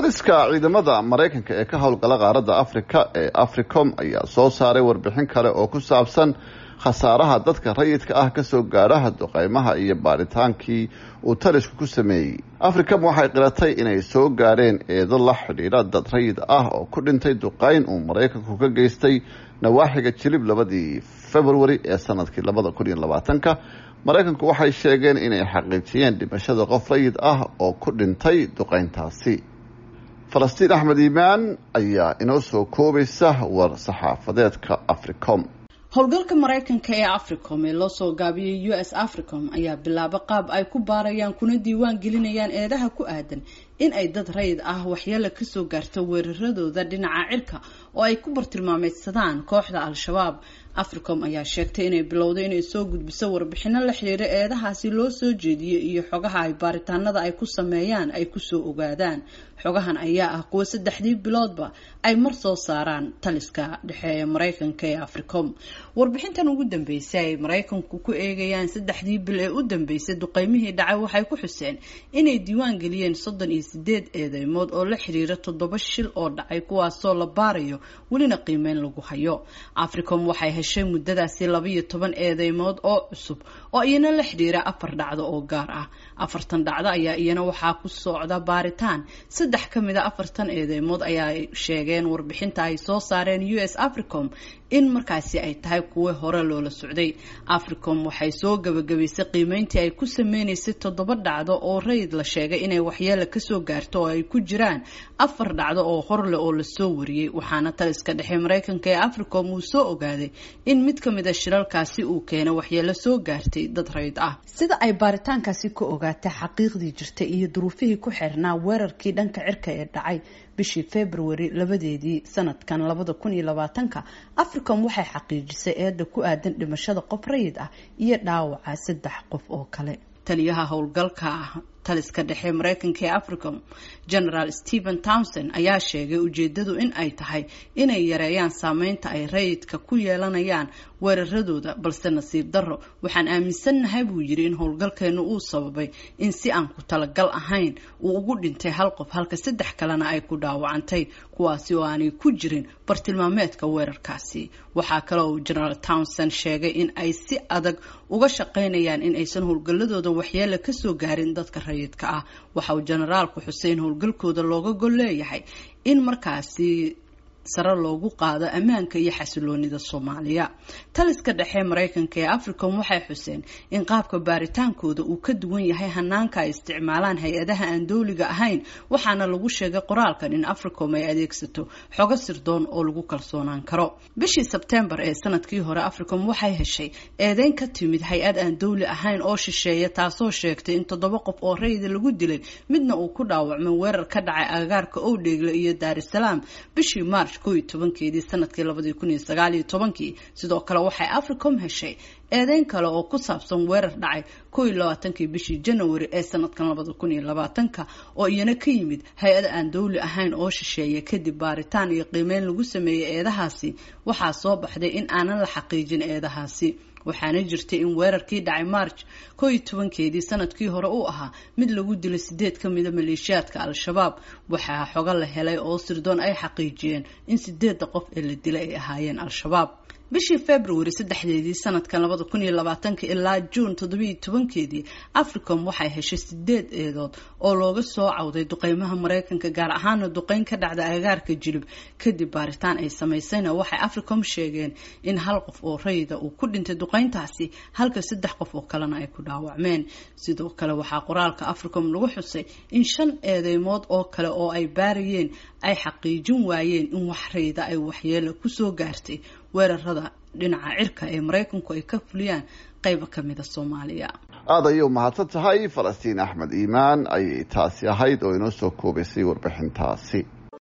taliska ciidamada maraykanka ee ka howlgala qaaradda afrika ee africom ayaa soo saaray warbixin kale oo ku saabsan khasaaraha dadka rayidka ah kasoo gaadhaha duqeymaha iyo baaritaankii uu talisku ku sameeyey africom waxay qiratay inay soo gaadheen eedo la xidhiidha dad rayid ah oo ku dhintay duqeyn uu maraykanku ka geystay nawaaxiga jilib labadii februari ee sanadkii labada kun iyo labaatanka maraykanku waxay sheegeen inay xaqiijiyeen dhimashada qof rayid ah oo ku dhintay duqeyntaasi falastiin axmed iimaan ayaa inoo soo koobaysa war saxaafadeedka africom howlgalka maraykanka ee africom ee loo soo gaabiyey u s africom ayaa bilaabo qaab ay ku baarayaan kuna diiwaan gelinayaan eedaha ku aadan in ay dad rayid ah waxyeelo kasoo gaarto weeraradooda dhinaca cirka oo ay ku bartilmaameydsadaan kooxda al-shabaab africom ayaa sheegtay inay bilowday inay soo gudbiso warbixino la xiriira eedahaasi loo soo jeediyey iyo xogaha ay baaritaanada ay ku sameeyaan ay kusoo ogaadaan xogahan ayaa ah kuwo saddexdii biloodba ay mar soo saaraan taliska dhexe ee maraykanka ee africom warbixintan ugu dambeysay ay maraykanku ku eegayaan saddexdii bil ee u dambeysay duqeymihii dhacay waxay ku xuseen inay diiwaan geliyeen soddon iyo sideed eedeymood oo la xiriira toddoba shil oo dhacay kuwaasoo la baarayo welina qiimeyn lagu hayo africom waxay heshay muddadaasi labaiyo toban eedeymood oo cusub oo iyana la xidhiira afar dhacdo oo gaar ah afartan dhacdo ayaa iyana waxaa ku socda baaritaan saddex ka mid a afartan eedeymood ayaa sheegeen warbixinta ay soo saareen u s africom in markaasi ay tahay kuwo hore loola socday africom waxay soo gabagabaysay qiimeyntii ay ku sameynaysay toddoba dhacdo oo rayid la sheegay inay waxyeela kasoo gaarto oo ay ku jiraan afar dhacdo oo horle oo lasoo wariyey waxaana taliska dhexe maraykanka ee africom uu soo ogaaday in mid ka mid a shiralkaasi uu keenay waxyeelo soo gaartay dad rayid ah sida ay baaritaankaasi ka ogaatay xaqiiqdii jirtay iyo duruufihii ku xirnaa weerarkii dhanka cirka ee dhacay bishii february labadeedii sanadkan labada kun iyo labaatanka africom waxay xaqiijisay eeda ku aadan dhimashada qof rayid ah iyo dhaawaca saddex qof oo kale taliyaha howlgalka taliska dhexe maraykanka ee africom generaal stephen townson ayaa sheegay ujeedadu in ay tahay inay yareeyaan saameynta ay rayidka ku yeelanayaan weeraradooda balse nasiib darro waxaan aaminsannahay buu yidhi in howlgalkeenu uu sababay in si aan ku talagal ahayn uu ugu dhintay hal qof halka saddex kalena ay ku dhaawacantay kuwaasi oo aanay ku jirin bartilmaameedka weerarkaasi waxaa kale oo generaal townson sheegay in ay si adag uga shaqaynayaan in aysan howlgalladooda waxyeela kasoo gaarin dadka rayidka ah waxa uu generaalku xusay in howlgalkooda looga gol leeyahay in markaasi sare loogu qaado ammaanka iyo xasiloonida soomaaliya taliska dhexe maraykanka ee africom waxay xuseen in qaabka baaritaankooda uu ka duwan yahay hanaanka ay isticmaalaan hay-adaha aan dowliga ahayn waxaana lagu sheegay qoraalkan in africom ay adeegsato xogo sirdoon oo lagu kalsoonaan karo bishii sebtembar ee sanadkii hore africom waxay heshay eedeyn ka timid hay-ad aan dowli ahayn oo shisheeya taasoo sheegtay in toddoba qof oo rayida lagu dilay midna uu ku dhaawacmay weerar ka dhacay agagaarka owdheegle iyo daarisalaam bishii march ko iyo tobankeedii sanadkii labadii kun iyo sagaal iyo tobankii sidoo kale waxay africom heshay eedeyn kale oo ku saabsan weerar dhacay ko iyo labaatankii bishii janawari ee sanadkan labada kun iyo labaatanka oo iyana ka yimid hay-ada aan dowli ahayn oo shisheeya kadib baaritaan iyo qiimeyn lagu sameeyey eedahaasi waxaa soo baxday in aanan la xaqiijin eedahaasi waxaana jirtay in weerarkii dhacay march ko iyo tobankeedii sanadkii hore uu ahaa mid lagu dilay sideed ka mida maleeshiyaadka al-shabaab waxaa xogo la helay oo sirdoon ay xaqiijiyeen in sideedda qof ee la dilay ay ahaayeen al-shabaab bishii february saddexdeedii sanadkan labada kun iyo labaatanka ilaa juun toddobiiyo tobankeedii africom waxay heshay sideed eedood oo looga soo cawday duqeymaha maraykanka gaar ahaana duqeyn ka dhacda agagaarka jilib kadib baaritaan ay samaysayna waxay africom sheegeen in hal qof oo rayida uu ku dhintay duqeyntaasi halka saddex qof oo kalena ay ku dhaawacmeen sidoo kale waxaa qoraalka africom lagu xusay in shan eedeymood oo kale oo ay baarayeen ay xaqiijin waayeen in wax rayida ay waxyeelo kusoo gaartay weerarada dhinaca cirka ee maraykanku ay ka fuliyaan qayba ka mida soomaaliya aada ayay u mahadsan tahay falastiin axmed iimaan ayay taasi ahayd oo inoo soo koobaysay warbixintaasi